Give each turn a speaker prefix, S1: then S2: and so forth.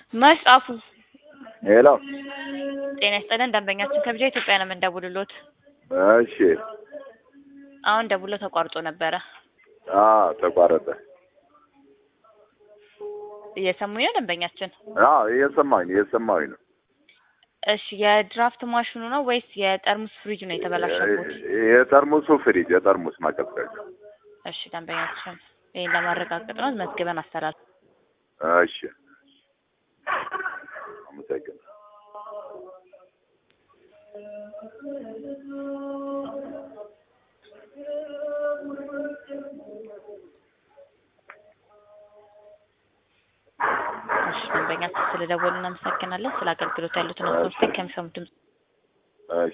S1: መጽሐፉ
S2: ሄሎ
S1: ጤና ይስጥልን ደንበኛችን ከብቻ ኢትዮጵያ ነው የምንደውልሎት።
S2: እሺ
S1: አሁን ደውሎ ተቋርጦ ነበረ።
S2: አ ተቋረጠ
S1: እየሰሙኝ ነው ደንበኛችን?
S2: አዎ እየሰማኝ ነው እየሰማኝ ነው
S1: እሺ የድራፍት ማሽኑ ነው ወይስ የጠርሙስ ፍሪጅ ነው የተበላሸበት?
S2: የጠርሙሱ ፍሪጅ የጠርሙስ ማቀዝቀዣ
S1: እሺ ደንበኛችን ይህን ለማረጋገጥ ነው መዝግበን አስተላል
S2: እሺ አመሰግናለሁ
S1: እሺ ደንበኛችን ስለደወሉ እናመሰግናለን። ስለ አገልግሎት ያሉትን አስተያየት ከሚሰሙት ድምጽ